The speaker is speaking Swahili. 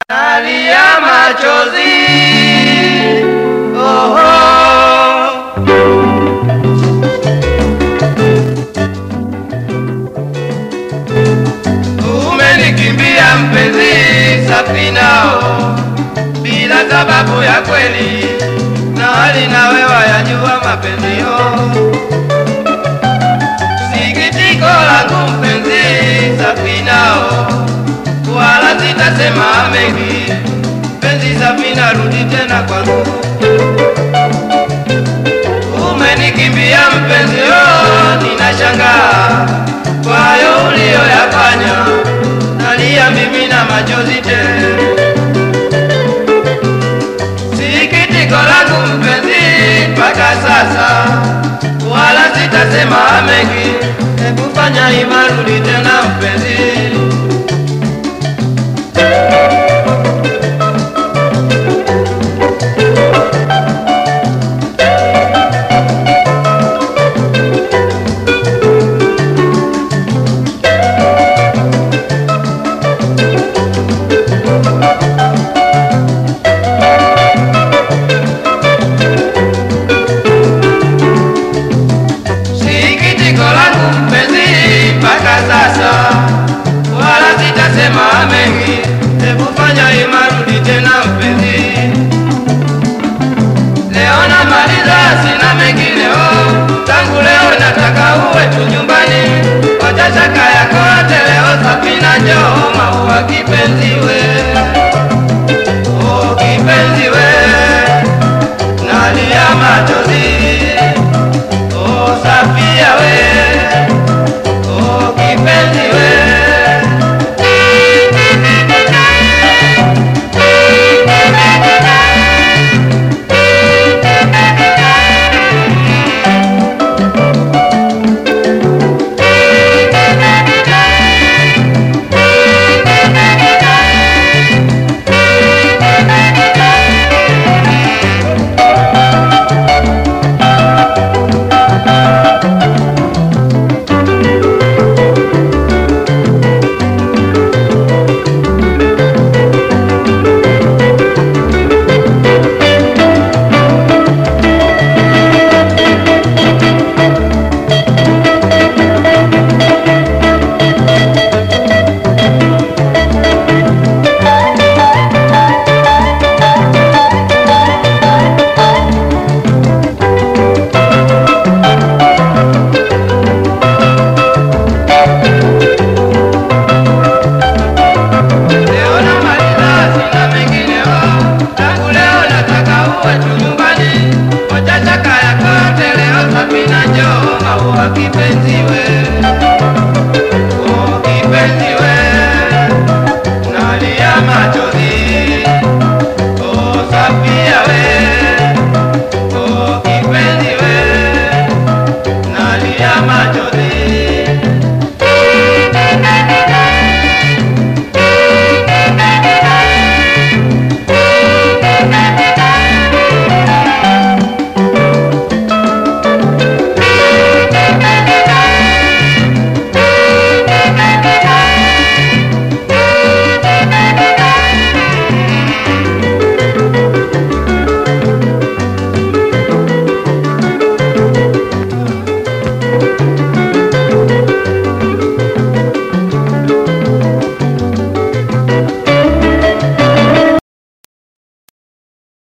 nalia machozi oh, oh. Umenikimbia mpenzi Safinao bila sababu ya kweli, na hali nawe wayajua mapenzio. Sikitiko langu mpenzi Safinao, wala sitasema mengi. Mpenzi Safina, rudi tena kwangu. Umenikimbia mpenzi, oh, ninashangaa kwa hayo uliyoyafanya, nalia mimi na machozi tele. Sikitiko langu mpenzi mpaka sasa, wala sitasema mengi. Hebu fanya ima, rudi tena mpenzi. Sikitiko langu mpenzi mpaka sasa, wala sitasema mengi. Hebu fanya ima, rudi tena mpenzi. Leo namaliza, sina mengi leo. Tangu leo nataka uwe tu nyumbani, wacha shaka yako yote leo. Safina njoo, maua kipenzi we, oh kipenzi we, nalia machozi